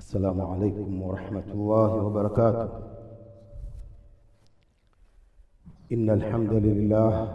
السلام عليكم ورحمة الله وبركاته إن الحمد لله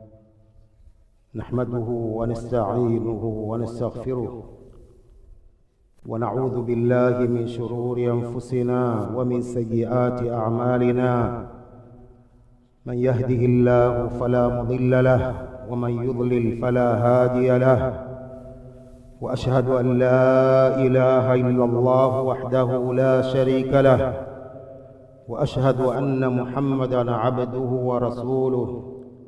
نحمده ونستعينه ونستغفره ونعوذ بالله من شرور أنفسنا ومن سيئات أعمالنا من يهده الله فلا مضل له ومن يضلل فلا هادي له واشهد ان لا اله الا الله وحده لا شريك له واشهد ان محمدا عبده ورسوله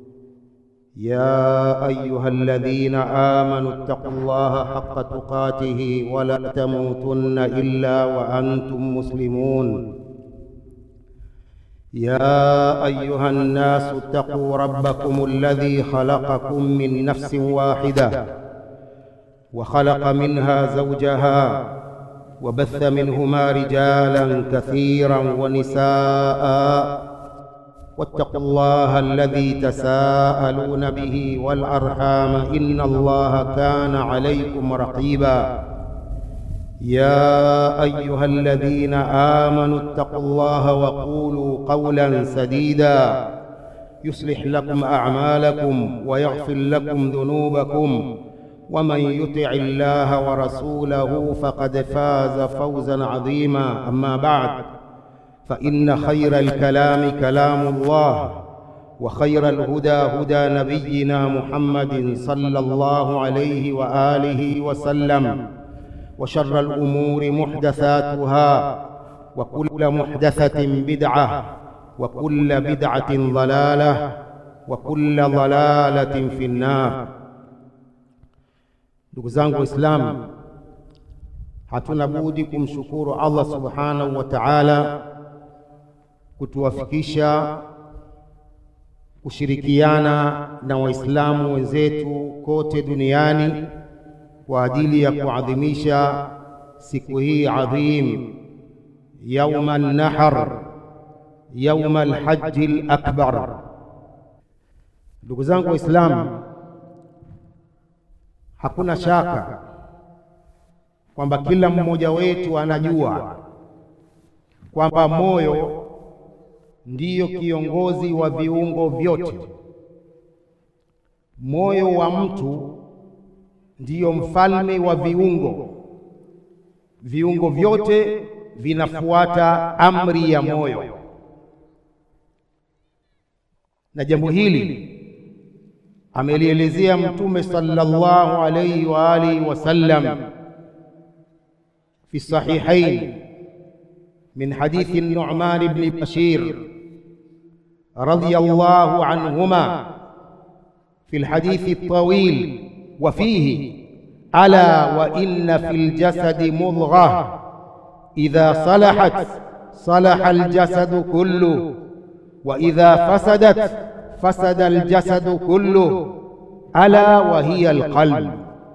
يا ايها الذين امنوا اتقوا الله حق تقاته ولا تموتن الا وانتم مسلمون يا ايها الناس اتقوا ربكم الذي خلقكم من نفس واحده وخلق منها زوجها وبث منهما رجالا كثيرا ونساء واتقوا الله الذي تساءلون به والارحام ان الله كان عليكم رقيبا يا ايها الذين امنوا اتقوا الله وقولوا قولا سديدا يصلح لكم اعمالكم ويغفر لكم ذنوبكم ومن يطع الله ورسوله فقد فاز فوزا عظيما اما بعد فان خير الكلام كلام الله وخير الهدى هدى نبينا محمد صلى الله عليه واله وسلم وشر الامور محدثاتها وكل محدثه بدعه وكل بدعه ضلاله وكل ضلاله في النار Ndugu zangu Waislamu, hatuna budi kumshukuru Allah subhanahu wa ta'ala kutuwafikisha kushirikiana na Waislamu wenzetu kote duniani kwa ajili ya kuadhimisha siku hii adhim, yauma an-nahr, yauma al-hajj al-akbar. Ndugu zangu Waislamu, Hakuna shaka kwamba kila mmoja wetu anajua kwamba moyo ndiyo kiongozi wa viungo vyote. Moyo wa mtu ndiyo mfalme wa viungo. Viungo vyote vinafuata amri ya moyo, na jambo hili amelielezea Mtume sallallahu alayhi wa alihi wasallam fi sahihain min hadithi Nu'man ibn Bashir radiyallahu anhuma fi alhadithi at-tawil wa fihi ala wa inna fil jasadi mudghah idha salahat salaha al-jasadu kullu wa idha fasadat fasada aljasadu kullu ala wa hiya alqalb.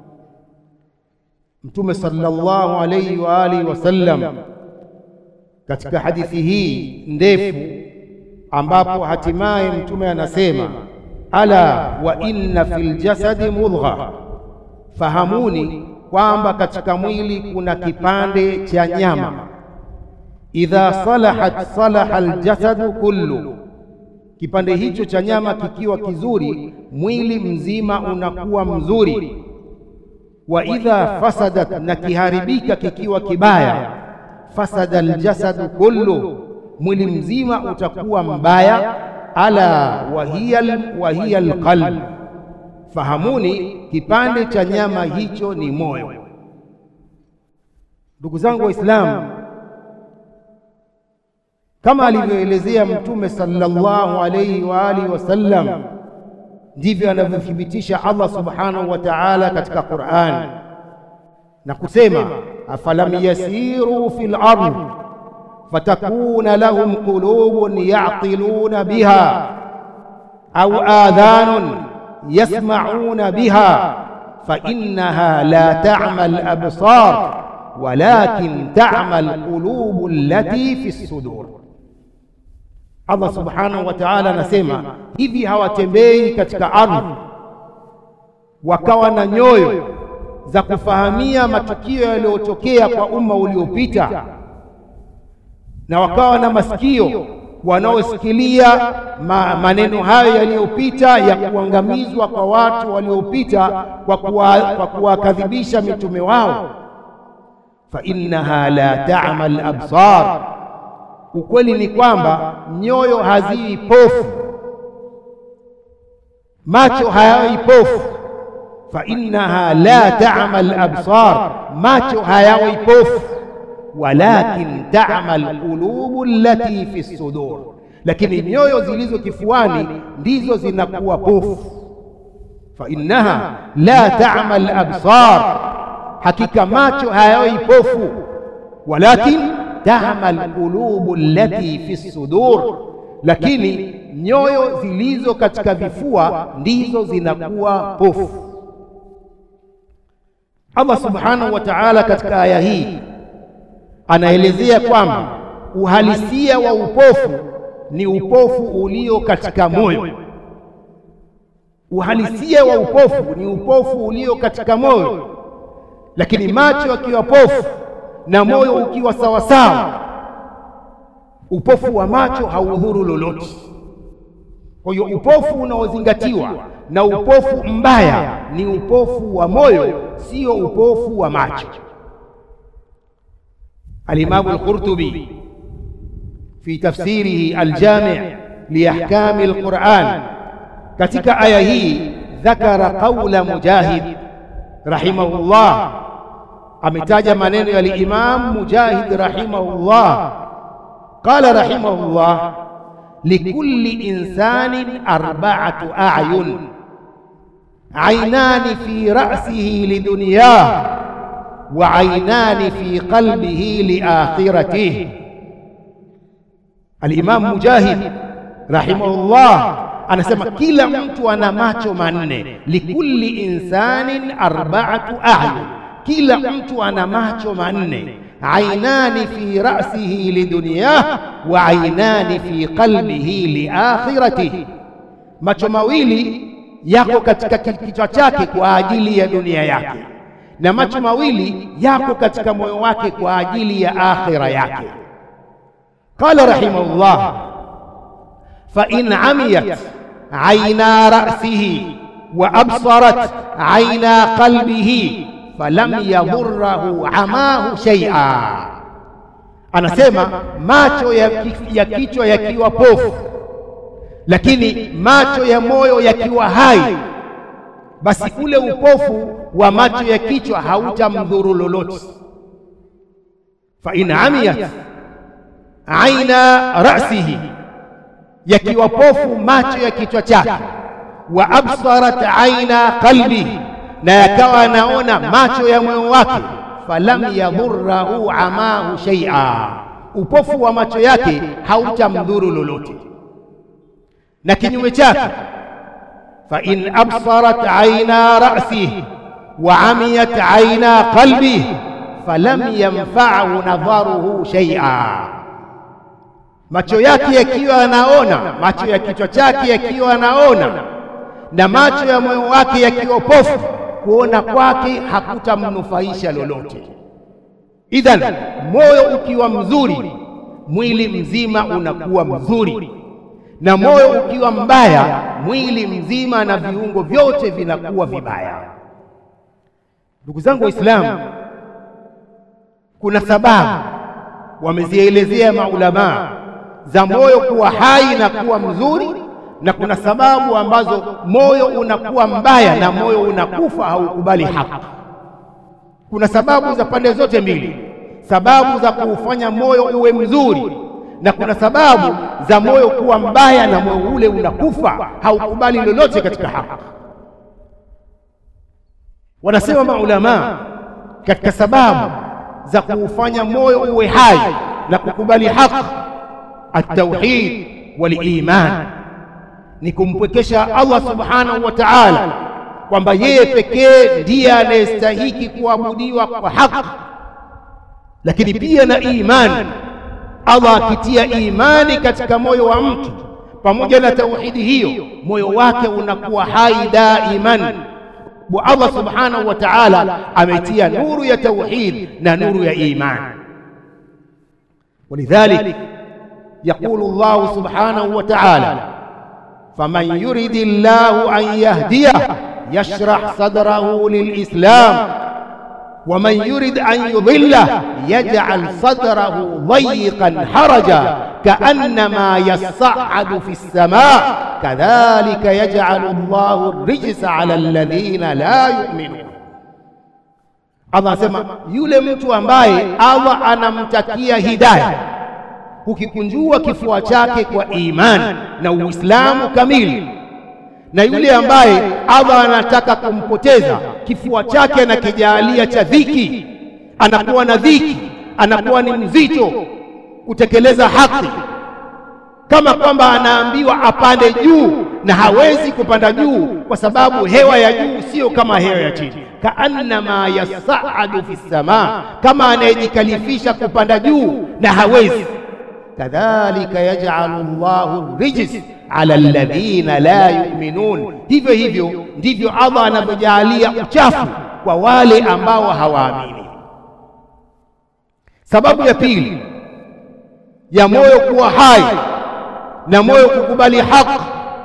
Mtume sallallahu alayhi wa alihi wasallam katika hadithi hii ndefu, ambapo hatimaye Mtume anasema ala wa inna fil jasadi mudgha, fahamuni kwamba katika mwili kuna kipande cha nyama, idha salahat salaha aljasadu kullu Kipande hicho cha nyama kikiwa kizuri, mwili mzima unakuwa mzuri. Wa idha fasadat, na kiharibika kikiwa kibaya, fasada aljasadu kullu, mwili mzima utakuwa mbaya. Ala wa hiya alqalb, fahamuni kipande cha nyama hicho ni moyo. Ndugu zangu Waislamu, kama alivyoelezea Mtume sallallahu alayhi wa alihi wasallam, ndivyo anavyothibitisha Allah subhanahu wa ta'ala katika Qur'an na kusema, afalam yasiru fil ardh fatakuna lahum qulubun ya'qiluna biha au adhanun yasma'una biha fa innaha la ta'mal absar walakin ta'mal qulubu allati fi sudur Allah subhanahu wa ta'ala anasema hivi, hawatembei katika ardhi wakawa na nyoyo za kufahamia matukio yaliyotokea kwa umma uliopita, na wakawa na masikio wanaosikilia ma, maneno hayo yaliyopita ya kuangamizwa kwa watu waliopita kwa kuwakadhibisha mitume wao. fa innaha la ta'ma al-absar, ukweli ni kwamba nyoyo hazii pofu, macho hayawi pofu. fa innaha la ta'ma al-absar, macho hayawi pofu walakin ta'ma alqulubu allati fi sudur, lakini nyoyo zilizo kifuani ndizo zinakuwa pofu. Fa innaha la ta'ma alabsar, hakika macho hayawi pofu, walakin ta'ma alqulubu allati fi sudur, lakini nyoyo zilizo katika vifua ndizo zinakuwa pofu. Allah subhanahu wa ta'ala katika aya hii anaelezea kwamba uhalisia wa upofu ni upofu ulio katika moyo. Uhalisia wa upofu ni upofu ulio katika moyo, lakini macho yakiwa pofu na moyo ukiwa sawasawa, upofu wa macho haudhuru lolote. Kwa hiyo upofu unaozingatiwa na upofu mbaya ni upofu wa moyo, sio upofu wa macho. Alimamu Alqurtubi fi tafsirihi Aljami' liahkami alquran, katika aya hii dhakara qaula Mujahid rahimahullah, ametaja maneno ya Alimam Mujahid rahimahullah. Qala rahimahullah, likulli insanin arba'atu a'yun aynani fi ra'sihi lidunyah wa ainani fi qalbihi liakhiratihi. Alimamu Mujahid rahimahullah anasema kila mtu ana macho manne, likulli insanin arba'atu a'yun, kila mtu ana macho manne. Ainani fi ra'sihi lidunyah wa ainani fi qalbihi liakhiratihi, macho mawili yako katika kichwa chake kwa ajili ya dunia yake na macho mawili yako katika moyo wake kwa ajili ya akhira yake. Qala rahimahullah, fa in amiyat aina ra'sihi wa absarat aina qalbihi falam yadhurrahu amahu shay'a, anasema macho ya, ya kichwa yakiwa pofu, lakini macho ya moyo yakiwa hai basi ule upofu wa macho ya kichwa hautamdhuru lolote. fa in amiyat aina ra'sihi, yakiwa pofu macho ya kichwa chake, wa absarat aina qalbihi, na yakawa anaona macho ya moyo wake, falam yadhurrahu amahu shay'a, upofu wa macho yake hautamdhuru lolote. Na kinyume chake fa in absarat aina ra'sihi wa amiyat aina qalbihi falam yanfa'hu nadharuhu shay'a, macho yake yakiwa anaona, macho ya kichwa chake yakiwa anaona, na macho ya moyo wake yakiwa pofu, kuona kwake hakutamnufaisha lolote. Idhan, moyo ukiwa mzuri, mwili mzima unakuwa mzuri na moyo ukiwa mbaya, mwili mzima na viungo vyote vinakuwa vibaya. Ndugu zangu Waislamu, kuna sababu wamezielezea maulamaa za moyo kuwa hai na kuwa mzuri, na kuna sababu ambazo moyo unakuwa mbaya na moyo unakufa, haukubali haki. Kuna sababu za pande zote mbili, sababu za kuufanya moyo uwe mzuri na kuna sababu za moyo kuwa mbaya na moyo ule unakufa, haukubali lolote katika haki. Wanasema maulamaa katika sababu za kuufanya moyo uwe hai na kukubali haki, at-tauhid wal iman, ni kumpwekesha Allah subhanahu wa ta'ala kwamba yeye pekee ndiye anayestahiki kuabudiwa kwa haki, lakini pia na imani Allah akitia imani katika moyo wa mtu pamoja na tauhidi hiyo, moyo wake unakuwa hai daiman, Allah subhanahu wa ta'ala ametia nuru ya tauhid na nuru ya iman. Walidhalik yaqulu Allah subhanahu wa ta'ala faman yuridi llahu an yahdiyah yashrah sadrahu lilislam ومن يرد أن يضله يجعل صدره ضيقا حرجا كأنما يصعد في السماء كذلك يجعل الله الرجس على الذين لا يؤمنون Allah asema yule mtu ambaye Allah anamtakia hidayah, ukikunjua kifua chake kwa imani na Uislamu kamili na yule ambaye Allah anataka kumpoteza kifua chake anakijalia cha dhiki, anakuwa na dhiki, anakuwa ni mzito kutekeleza haki, kama kwamba anaambiwa apande juu na hawezi kupanda juu kwa sababu hewa ya juu sio kama hewa ya chini. Kaannama yasaadu fi samaa, kama anayejikalifisha kupanda juu na hawezi. Kadhalika yaj'alu Allahu rijs ala alladhina la yu'minun, hivyo hivyo ndivyo Allah anavyojaalia uchafu kwa wale ambao hawaamini. Sababu ya pili ya moyo kuwa hai na moyo kukubali haki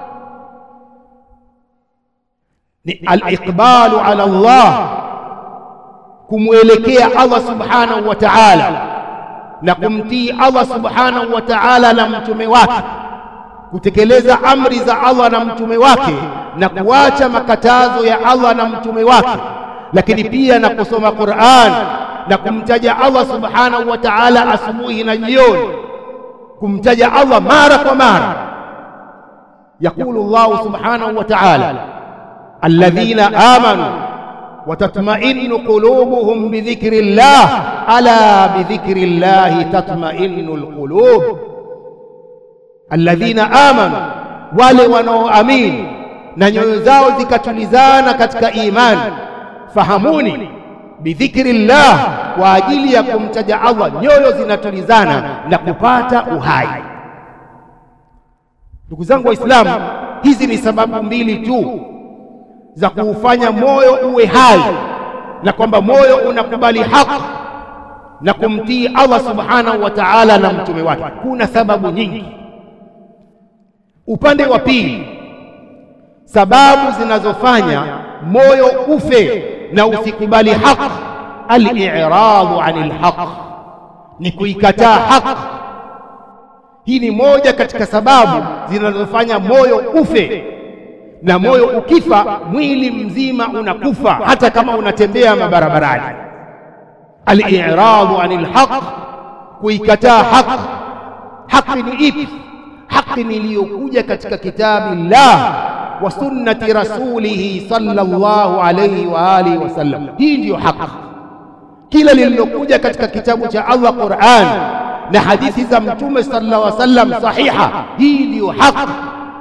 ni al-iqbalu ala Allah, kumwelekea Allah subhanahu wa ta'ala na kumtii Allah subhanahu wa ta'ala na mtume wake kutekeleza amri za Allah na mtume wake na kuacha makatazo ya Allah na mtume wake, lakini pia na kusoma Qur'an na kumtaja Allah subhanahu wa ta'ala asubuhi na jioni, kumtaja Allah mara kwa mara. Yaqulu Allah subhanahu wa ta'ala, alladhina amanu wa tatma'innu qulubuhum bi dhikri llah ala bi dhikri llahi tatma'innu alqulub alladhina amanu, wale wanaoamini na nyoyo zao zikatulizana katika imani. Fahamuni, bidhikri llah, kwa ajili ya kumtaja Allah nyoyo zinatulizana na kupata uhai. Ndugu zangu Waislamu, hizi ni sababu mbili tu za kuufanya moyo uwe hai na kwamba moyo unakubali haki na kumtii Allah subhanahu wa ta'ala na mtume wake. Kuna sababu nyingi. Upande wa pili, sababu zinazofanya moyo ufe na usikubali haki, al-i'radu anil haq, ni kuikataa haki. Hii ni moja katika sababu zinazofanya moyo ufe, na moyo ukifa, mwili mzima unakufa, hata kama unatembea mabarabarani. Al-i'radu anil haq, kuikataa haki. Haki ni ipi? haki niliyokuja katika kitabillah wa sunnati rasulihi sallallahu alayhi wa alihi wasallam. Hii ndiyo haki. Kila lililokuja katika kitabu cha Allah Qur'an na hadithi za Mtume sallallahu alayhi wasallam sahiha, hii ndiyo haki.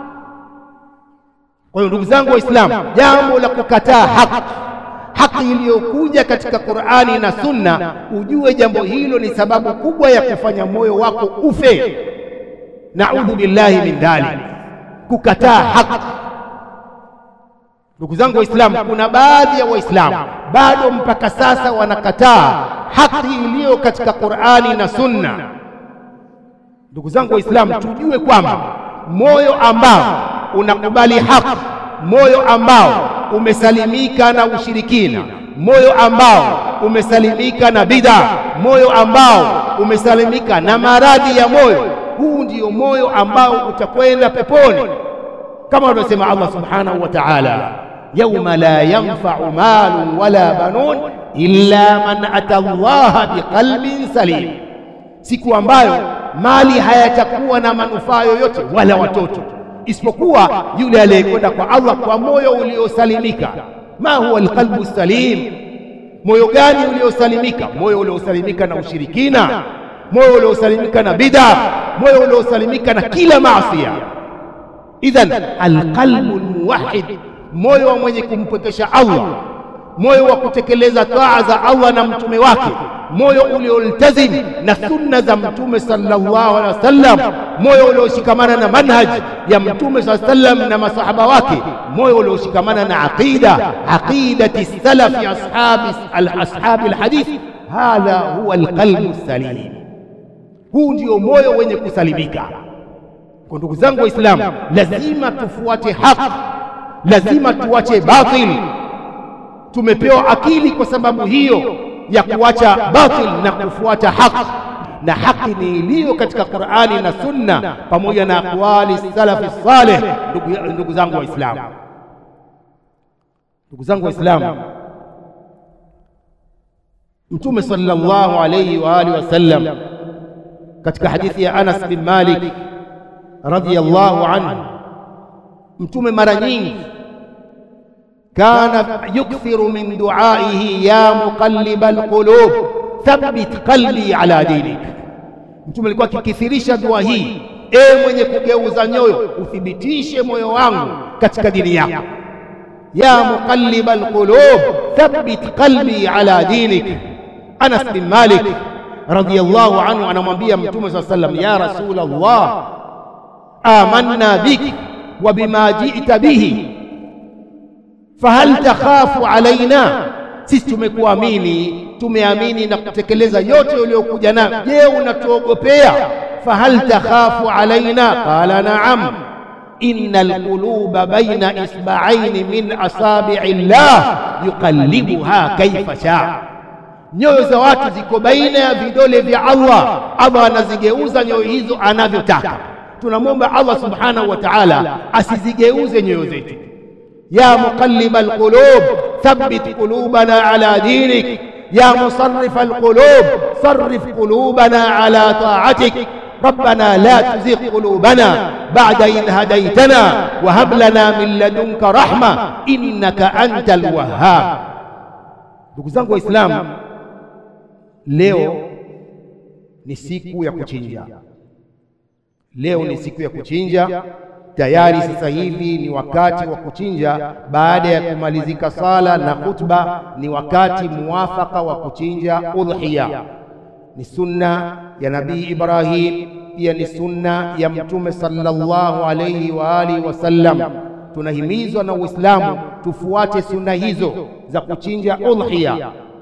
Kwa hiyo ndugu zangu Waislamu, jambo la kukataa haki haki iliyokuja katika Qur'ani na Sunna, ujue jambo hilo ni sababu kubwa ya kufanya moyo wako ufe. Naudhu billahi min dhalik, kukataa haki. Ndugu zangu Waislamu, kuna baadhi ya Waislamu bado mpaka sasa wanakataa haki iliyo katika Qur'ani na Sunna. Ndugu zangu Waislamu, tujue kwamba moyo ambao unakubali haki, moyo ambao umesalimika na ushirikina, moyo ambao umesalimika na bid'a, moyo ambao umesalimika na maradhi ya moyo huu ndio moyo ambao utakwenda peponi, kama anavyosema Allah subhanahu wa ta'ala, yauma la yanfa'u malun wala banun illa man ata Allaha biqalbin salim, siku ambayo mali hayatakuwa na manufaa yoyote wala watoto isipokuwa yule aliyekwenda kwa Allah kwa moyo uliosalimika. Ma huwa alqalbu salim? Moyo gani uliosalimika? Moyo uliosalimika na ushirikina moyo uliosalimika na bid'a, moyo uliosalimika na kila maasiya. Idhan alqalbu almuwahhid, moyo wa mwenye kumpwekesha Allah, moyo wa kutekeleza taa za Allah na mtume wake, moyo ulioltazim na sunna za Mtume sallallahu alaihi wasallam, moyo ulioshikamana na manhaj ya Mtume sallallahu alaihi wasallam na masahaba wake, moyo ulioshikamana na aqida aqidati salafi ashabi ashabi alhadith. Hadha huwa alqalbu salim, huu ndio moyo wenye kusalimika. Kwa ndugu zangu Waislamu, lazima tufuate haki, lazima tuache batil. Tumepewa akili kwa sababu hiyo ya kuacha batil na kufuata haki, na haki ni iliyo katika Qur'ani na Sunna pamoja na aqwali salafi saleh. Ndugu, ndugu zangu Waislamu, ndugu zangu Waislamu, Mtume sallallahu alayhi wa alihi wasallam katika hadithi ya Anas bin Malik radhiyallahu anhu, Mtume mara nyingi kana yukthiru min duaihi ya muqallibal qulub thabbit qalbi ala dinik. Mtume alikuwa akikithirisha dua hii, e mwenye kugeuza nyoyo, uthibitishe moyo wangu katika dini yako. Ya muqallibal qulub thabbit qalbi ala dinik. Anas bin Malik radhiyallahu anhu anamwambia Mtume saa sallam, ya rasul Allah amanna bik wa bima jita bihi fahal takhafu alaina, sisi tumekuamini, tumeamini na kutekeleza yote uliyokuja nayo. Je, unatuogopea? Fahal takhafu alaina? Qala naam, inna alquluba baina isba'aini min asabi'i llah yuqallibuha kaifa shaa, nyoyo za watu ziko baina ya vidole vya Allah. Allah anazigeuza nyoyo hizo anavyotaka. Tunamwomba Allah subhanahu wa ta'ala asizigeuze nyoyo zetu ya muqallibal qulub thabbit qulubana ala dinik ya musarrifal qulub sarrif qulubana ala ta'atik rabbana la tuzigh qulubana ba'da idh hadaytana wa hab lana min ladunka rahma innaka antal wahhab. Ndugu zangu Waislamu, leo ni siku ya kuchinja. Leo ni siku ya kuchinja. Tayari sasa hivi ni wakati wa kuchinja. Baada ya kumalizika sala na khutba, ni wakati muwafaka wa kuchinja udhiya. Ni sunna ya Nabii Ibrahim, pia ni sunna ya Mtume sallallahu alayhi wa alihi wasallam. Tunahimizwa na Uislamu tufuate sunna hizo za kuchinja udhiya.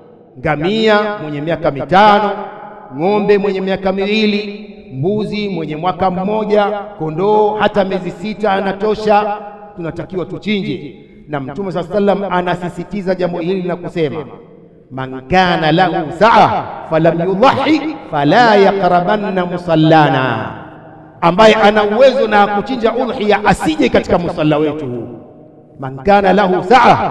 Ngamia mwenye miaka mitano, ng'ombe mwenye miaka miwili mbuzi mwenye mwaka mmoja, kondoo hata miezi sita anatosha, tunatakiwa tuchinje. Na Mtume saa sallam anasisitiza jambo hili na kusema, man kana lahu saa falam yudhahi fala yaqrabanna musallana, ambaye ana uwezo na kuchinja udhiya asije katika musalla wetu huu. Man kana lahu saa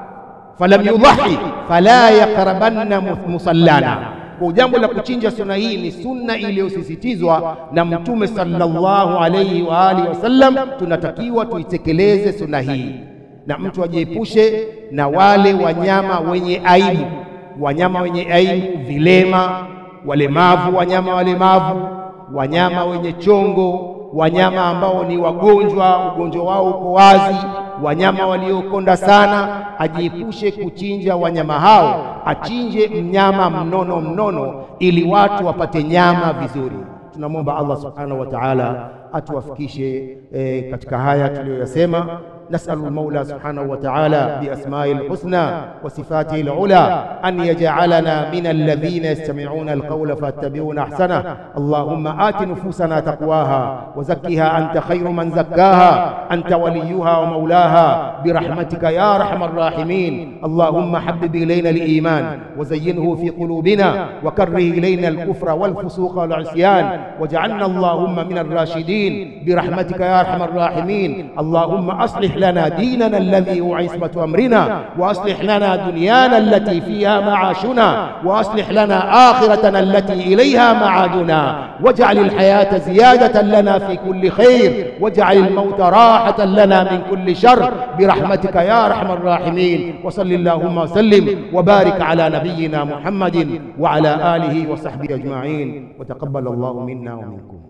falam yudhahi fala yaqrabanna musallana kwa jambo la kuchinja sunna hii ni sunna iliyosisitizwa na Mtume sallallahu alayhi wa alihi wasallam. Tunatakiwa tuitekeleze sunna hii, na mtu ajiepushe na wale wanyama wenye aibu, wanyama wenye aibu, vilema, walemavu, wanyama walemavu, wanyama wenye chongo, wanyama ambao ni wagonjwa, ugonjwa wao uko wazi wanyama waliokonda sana, ajiepushe kuchinja wanyama hao, achinje mnyama mnono mnono, ili watu wapate nyama vizuri. Tunamwomba Allah subhanahu wa ta'ala atuwafikishe eh, katika haya tuliyoyasema. نسأل المولى سبحانه وتعالى بأسمائه الحسنى وصفاته العلى أن يجعلنا من الذين يستمعون القول فاتبعون أحسنه اللهم آت نفوسنا تقواها وزكها أنت خير من زكاها أنت وليها ومولاها برحمتك يا أرحم الراحمين اللهم حبب إلينا الإيمان وزينه في قلوبنا وكره إلينا الكفر والفسوق والعصيان واجعلنا اللهم من الراشدين برحمتك يا أرحم الراحمين اللهم أصلح لنا ديننا الذي هو عصمة أمرنا وأصلح لنا دنيانا التي فيها معاشنا وأصلح لنا آخرتنا التي إليها معادنا واجعل الحياة زيادة لنا في كل خير واجعل الموت راحة لنا من كل شر برحمتك يا أرحم الراحمين وصل اللهم وسلم وبارك على نبينا محمد وعلى آله وصحبه أجمعين وتقبل الله منا ومنكم